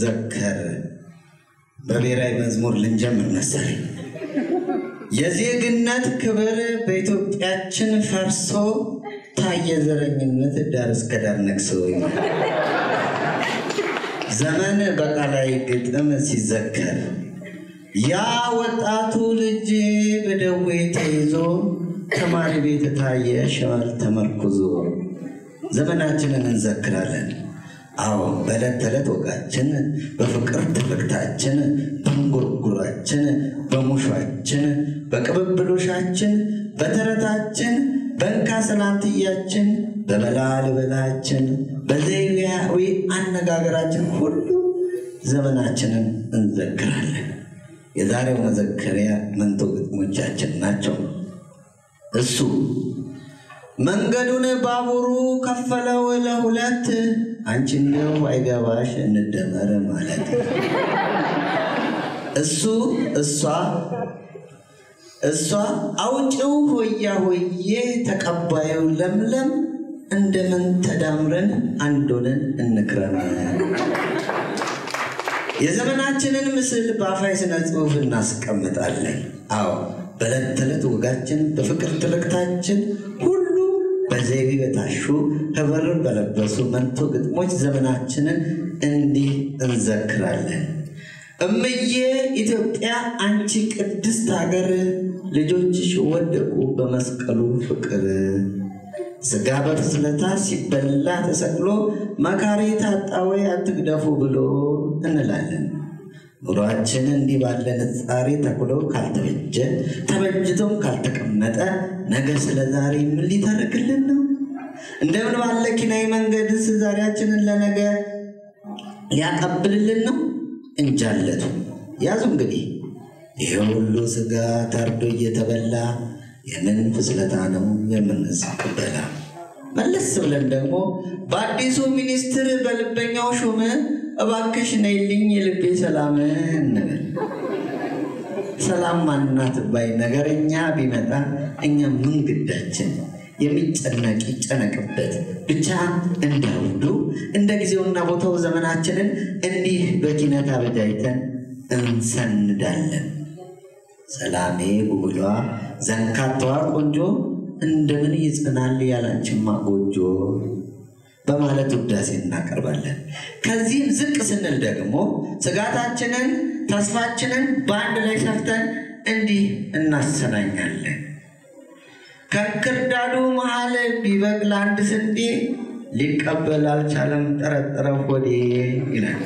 ሲዘከር በብሔራዊ መዝሙር ልንጀምር መሰለኝ። የዜግነት ክብር በኢትዮጵያችን ፈርሶ ታየ ዘረኝነት ዳር እስከ ዳር ነግሶ ዘመን በቃላይ ግጥም ሲዘከር ያ ወጣቱ ልጅ በደዌ ተይዞ ተማሪ ቤት ታየ ሸዋል ተመርኩዞ ዘመናችንን እንዘክራለን። አዎ በዕለት ተዕለት ወጋችን፣ በፍቅር ትርክታችን፣ በእንጉርጉራችን፣ በሙሿችን፣ በቅብብሎሻችን፣ በተረታችን፣ በእንካ ሰላንትያችን፣ በበላ ልበላችን፣ በዘይቤያዊ አነጋገራችን ሁሉ ዘመናችንን እንዘክራለን። የዛሬው መዘከሪያ መንቶ ግጥሞቻችን ናቸው። እሱ መንገዱን ባቡሩ ከፈለው ለሁለት አንቺ እንደው አይገባሽ እንደመር ማለት እሱ እሷ እሷ አውጭው ሆያ ሆዬ ተቀባዩ ለምለም እንደምን ተዳምረን አንዶንን እንክረም። የዘመናችንን ምስል በአፋይ ስነ ጽሑፍ እናስቀምጣለን። አዎ በዕለት ተዕለት ወጋችን፣ በፍቅር ትርክታችን ሁሉ በዘይቤ በታሹ ህብር በለበሱ መንቶ ግጥሞች ዘመናችንን እንዲህ እንዘክራለን። እምዬ ኢትዮጵያ አንቺ ቅድስት ሀገር ልጆችሽ ወደቁ በመስቀሉ ፍቅር ስጋ በፍስለታ ሲበላ ተሰቅሎ መካሪ ታጣዌ አትግደፉ ብሎ እንላለን። ኑሯችን እንዲህ ባለ ንጻሬ ተኩሎ ካልተበጀ ተበጅቶም ካልተቀመጠ ነገ ስለ ዛሬ ምን ሊተርክልን ነው? እንደምን ባለ ኪናዊ መንገድስ ዛሬያችንን ለነገ ሊያቀብልልን ነው? እንጃለቱ ያዙ እንግዲህ ይሄ ሁሉ ስጋ ታርዶ እየተበላ የምን ፍስለታ ነው የምንስቅበላ? መለስ ብለን ደግሞ በአዲሱ ሚኒስትር በልበኛው ሹም እባክሽ ነይልኝ የልቤ ሰላም እንበል። ሰላም ማናት ባይ ነገረኛ ቢመጣ እኛ ምን ግዳችን? የሚጨነቅ ይጨነቅበት ብቻ እንዳውዱ እንደ ጊዜውና ቦታው ዘመናችንን እንዲህ በኪነት አበጃይተን እንሰንዳለን። ሰላሜ ጉብሏ ዘንካታዋ ቆንጆ እንደምን ይጽናል ያላንችማ ጎጆ በማለት ውዳሴ እናቀርባለን። ከዚህም ዝቅ ስንል ደግሞ ስጋታችንን፣ ተስፋችንን በአንድ ላይ ሰፍተን እንዲህ እናሰናኛለን። ከእንክርዳዱ መሃል ቢበቅል አንድ ስንዴ ሊቀበል አልቻለም ጠረጠረ ሆዴ ይላል።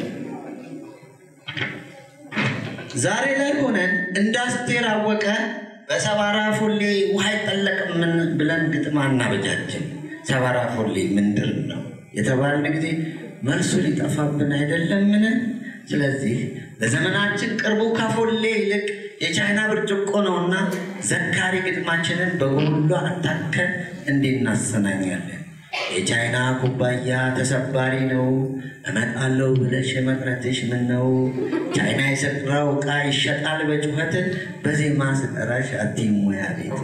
ዛሬ ላይ ሆነን እንደ አስቴር አወቀ በሰባራ ፎሌ ውሃ አይጠለቅምን ብለን ግጥም አናበጃችን። ሰባራ ፎሌ ምንድን ነው የተባልን ጊዜ መልሱ ሊጠፋብን አይደለምን? ስለዚህ ለዘመናችን ቅርቡ ከፎሌ ይልቅ የቻይና ብርጭቆ ነውና ዘካሪ ግጥማችንን በጎሎ አታከን እንዲህ እናሰናኛለን። የቻይና ኩባያ ተሰባሪ ነው፣ እመጣለሁ ብለሽ መቅረትሽ ምን ነው? ቻይና የሰራው ዕቃ ይሸጣል በጩኸት፣ በዜማ ስጠራሽ አትሙያ ቤት።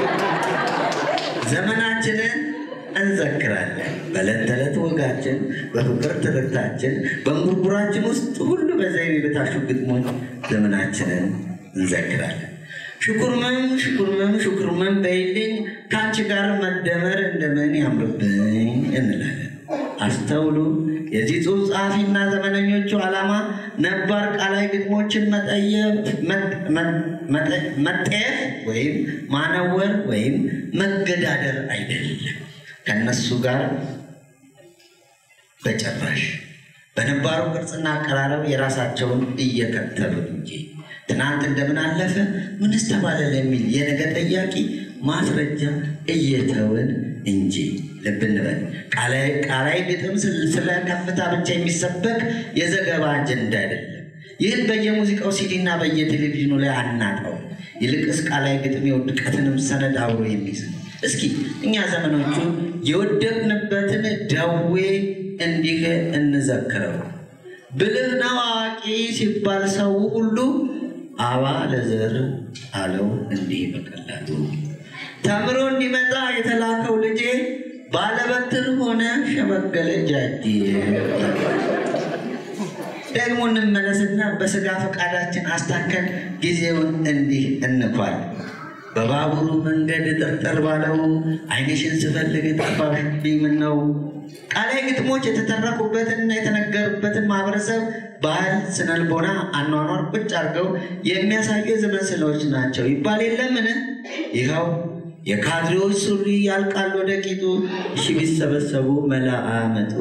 ዘመናችንን እንዘክራለን። በዕለት ተዕለት ወጋችን፣ በፍቅር ትርክታችን፣ በእንጉርጉራችን ውስጥ ሁሉ በዘይቤ በታሹ ግጥሞች ዘመናችንን እንዘክራለን። ሽኩርመም ሽኩርመም ሽኩርመም በይልኝ ከአንቺ ጋር መደመር እንደምን ያምርብኝ እንላለን። አስተውሉ። የዚህ ጽሑፍ ጸሐፊና ዘመነኞቹ ዓላማ ነባር ቃላዊ ግጥሞችን መጠየፍ ወይም ማነወር ወይም መገዳደር አይደለም። ከነሱ ጋር በጭራሽ በነባሩ ቅርጽና አቀራረብ የራሳቸውን እየከተሉ እንጂ ትናንት እንደምን አለፈ ምንስ ተባለ ለሚል የነገ ጠያቂ ማስረጃ እየተውን እንጂ ልብ እንበል። ቃላዊ ግጥም ስለ ከፍታ ብቻ የሚሰበክ የዘገባ አጀንዳ አይደለም። ይህን በየሙዚቃው ሲዲና በየቴሌቪዥኑ ላይ አናጣው። ይልቅስ ቃላዊ ግጥም የውድቀትንም ሰነድ አብሮ የሚይዝ ነው። እስኪ እኛ ዘመኖቹ የወደቅንበትን ደዌ እንዲህ እንዘክረው። ብልህ ነው አዋቂ ሲባል ሰው ሁሉ አባ ለዘር አለው እንዲህ በቀላሉ ተምሮ እንዲመጣ የተላከው ልጄ ባለበትር ሆነ ሸመገለ ጃጄ። ደግሞ እንመለስና በስጋ ፈቃዳችን አስታከን ጊዜውን እንዲህ እንኳል በባቡሩ መንገድ ጥርጥር ባለው ዓይንሽን ስፈልግ ጠፋሽብኝ ምነው። ቃላይ ግጥሞች የተተረኩበትንና የተነገሩበትን ማህበረሰብ ባህል፣ ስነልቦና፣ አኗኗር ቁጭ አድርገው የሚያሳዩ የዘመን ስዕሎች ናቸው ይባል የለምን? ይኸው የካድሬዎች ሱሪ ያልቃል ወደ ቂጡ፣ እሺ ቢሰበሰቡ መላ አመጡ።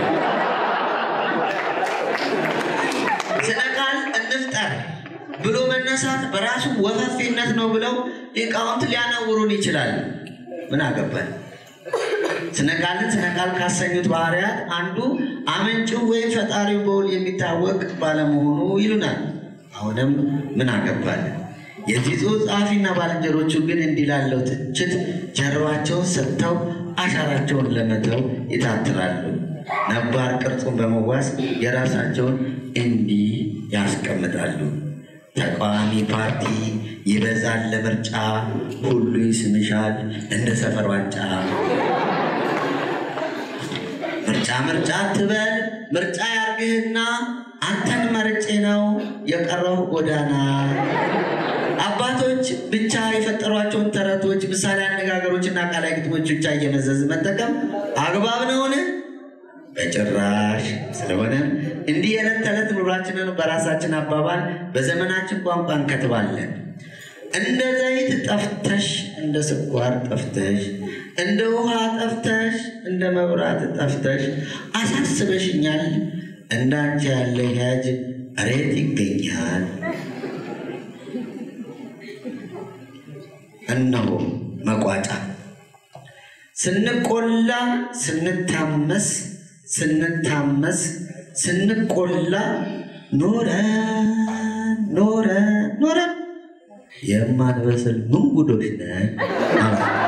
ስነ ቃል እንፍጠር ብሎ መነሳት በራሱ ወፈፌነት ነው ብለው ሊቃውንት ሊያነውሩን ይችላል። ምን አገባል? ስነ ቃልን ስነ ቃል ካሰኙት ባህርያት አንዱ አመንጭው ወይም ፈጣሪው በውል የሚታወቅ ባለመሆኑ ይሉናል። አሁንም ምን አገባል? የዚህ ጽሑፍ ጸሐፊና ባልንጀሮቹ ግን እንዲህ ላለው ትችት ጀርባቸውን ሰጥተው አሻራቸውን ለመተው ይታትራሉ። ነባር ቅርጹን በመዋስ የራሳቸውን እንዲህ ያስቀምጣሉ። ተቃዋሚ ፓርቲ ይበዛል ለምርጫ፣ ሁሉ ይስምሻል እንደ ሰፈር ዋንጫ። ምርጫ ምርጫ አትበል ምርጫ ያርግህና አንተን መርጬ ነው የቀረው ጎዳና። አባቶች ብቻ የፈጠሯቸውን ተረቶች፣ ምሳሌ አነጋገሮችና ቃላዊ ግጥሞች ብቻ እየመዘዝ መጠቀም አግባብ ነውን? በጭራሽ። ስለሆነ እንዲህ የዕለት ተዕለት ኑሯችንን በራሳችን አባባል በዘመናችን ቋንቋ እንከትባለን። እንደ ዘይት ጠፍተሽ፣ እንደ ስኳር ጠፍተሽ፣ እንደ ውሃ ጠፍተሽ፣ እንደ መብራት ጠፍተሽ አሳስበሽኛል። እንዳንቺ ያለ ያጅ እሬት ይገኛል። እነሆ መቋጫ ስንቆላ ስንታመስ ስንታመስ ስንቆላ ኖረ ኖረ ኖረ የማንበስል ምን ጉዶች ነን።